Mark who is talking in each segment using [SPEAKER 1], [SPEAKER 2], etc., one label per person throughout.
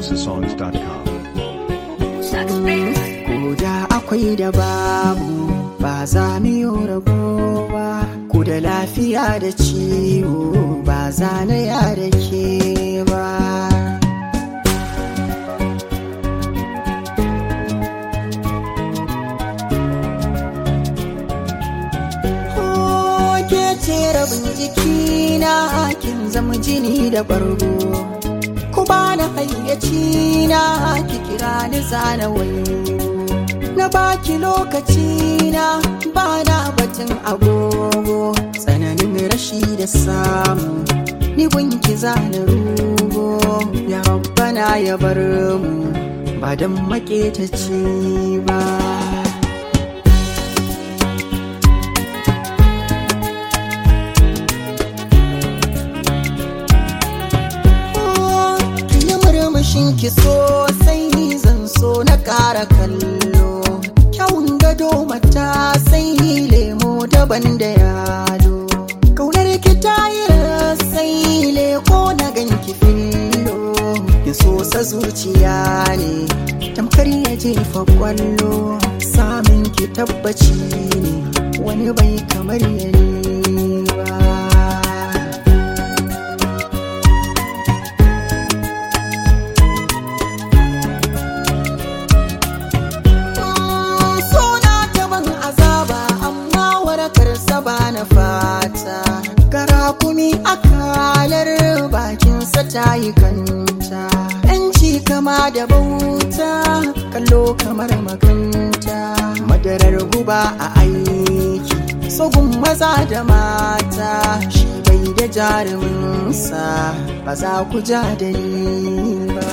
[SPEAKER 1] NigerDancesongs.com.
[SPEAKER 2] Ko da akwai da babu ba za mu yi rabo ba, ku da lafiya da ciwo ba za na ya da ke ba. Ke ce rabin jikina kin zama jini da bargo. ku bani hayyaci na ki kira ni zana wayo na baki lokaci na bana batun agogo tsananin rashi da samu ni gunki zana rugo ya rabbana ya bar mu ba dan maketaci ba yi murmushin ki sosai zan so na ƙara kallo kyawun gado mata sai lemo daban da yalo kaunar ki ta yi sai leko na ganki fillo ki sosa zuciya ne tamkar ya jefa kwallo samun ki tabbaci ne wani bai kamar ya ne ba suna taban azaba amma warakar ba na fata gara kumi akalar bakinsa ta yi kanta yanci kama da bauta kallo kamar makanta madarar guba a aiki sogun maza da mata shi bai da jaruminsa ba za ku ja da ni ba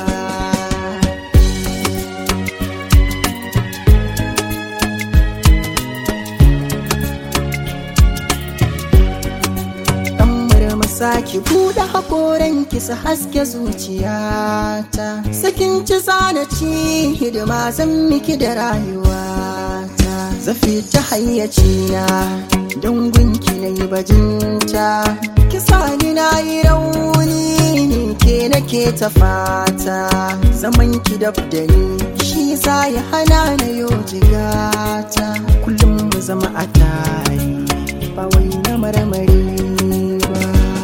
[SPEAKER 2] dan murmusa ki buɗe hakoran ki su haske zuciyata sakin ci zana ci hidima zan miki da rayuwata zafi ta hayyaci na don gunki na yi bajinta kisa ni na yi rauni ni ke nake ta fata zaman ki dab da ni shi za ya hana na yo jigata kullum mu zama a tare ba wai na marmari ba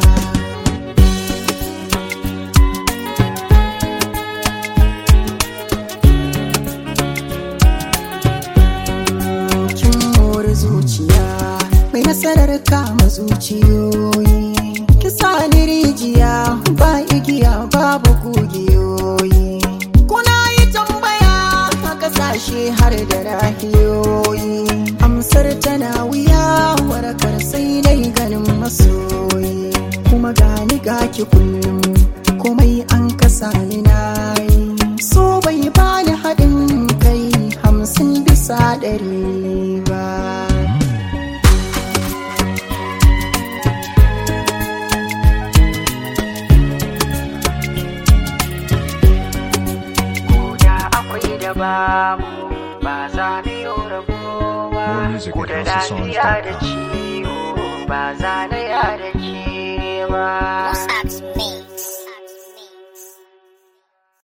[SPEAKER 2] kin more zuciya mai nasarar kama zuciyoyi kisa ni rijiya ba igiya babu kugiyoyi kuna yi tambaya a kasashe har da rahiyoyi amsar tana wuya warakar sai dai ganin masoyi kuma gani gaki kullum komai an kasa ni nayi so bai bani haɗin kai hamsin bisa ɗari ba Koda akwai da babu ba za mu yi rabuwa
[SPEAKER 1] More music
[SPEAKER 2] Ko
[SPEAKER 1] at
[SPEAKER 2] da lafiya da
[SPEAKER 1] houseofsongs.com.
[SPEAKER 2] ciwo ba za na ya da ke ba
[SPEAKER 3] What's up, me?